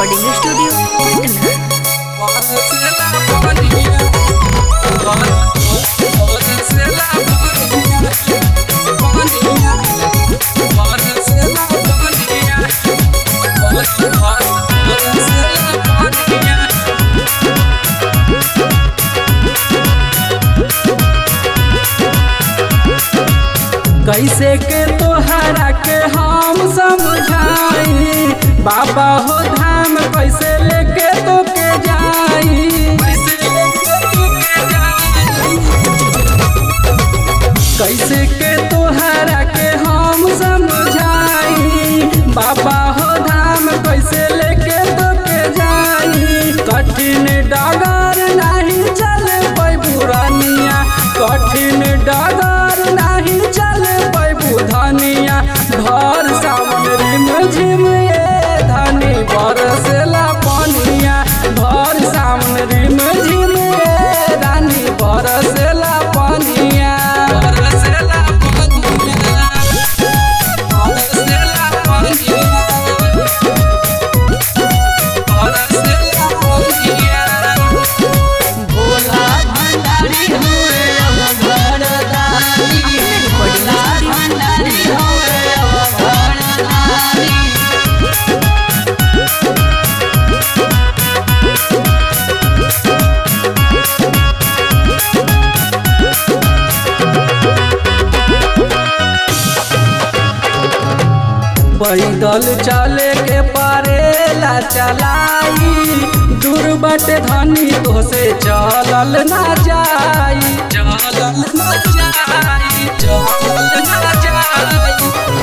recording studio Patna कैसे के तोहरा के हम समझाई बाबा हो धाम कैसे लेके तो के जाई कैसे के तोहरा के हम समझाई बाबा हो धाम कैसे लेके तो के जाई कठिन डगर नहीं चल बुरानिया कठिन डगर नहीं चल बुधनिया घर सावन रिम झिम ए धनी बरसेला पनिया घर सावन रिम झिम ए रानी बरसेला पनिया बरसेला पनिया बरसेला पनिया बरसेला पनिया भोला भंडारी हुए अब घरदारी भोला भंडारी हुए अब घरदारी पैदल चले के परेला चलाई दूर बटे धनी तो से चलल ना जाई चलल ना जाई चलल ना जाई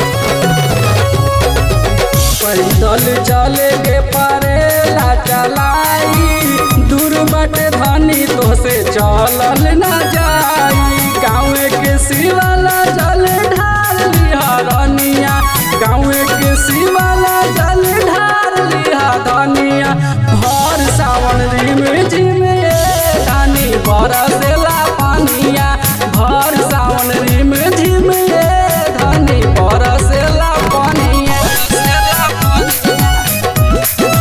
पैदल चले के परेला चलाई दूर बटे धनी तो से चलल ना जाई गाँव के शिवाला जल ढाल लिहरनिया गाँव के शिवाला जल ढाल लिहरनिया भर सावन रिम झिम ए धानी बरसेला पानिया भर सावन रिम झिम ए धानी बरसेला पानिया बरसेला पानिया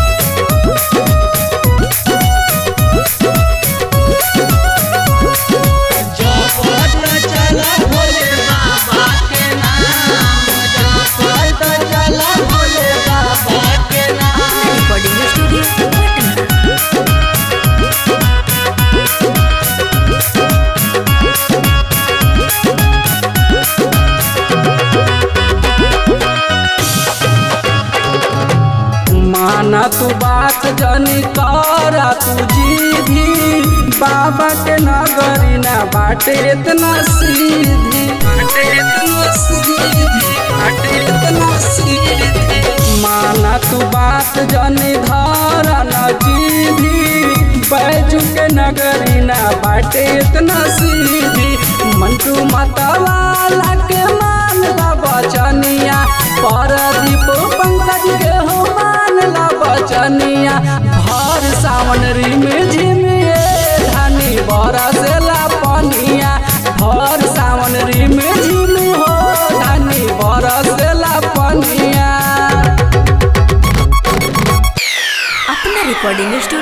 जपत चला भोले बाबा के नाम जपत चला भोले बाबा के नाम रिकॉर्डिंग स्टूडियो पटना माना तू बात जनी करा तू जीधी बाबा के नगरी ना बाटे इतना सीधी बाटे इतना सीधी बाटे इतना सीधी माना तू बात जनी धरा न जीधी बैजू के नगरी ना बाटे इतना सीधी मंटू मतवाला के मान ला बचनिया परदीप पंकज के हो मान ला बचनिया भर सावन रिम झिम ए धानी बरसेला पनिया भर सावन रिम झिम हो धानी बरसेला पनिया अपना रिकॉर्डिंग स्टूडियो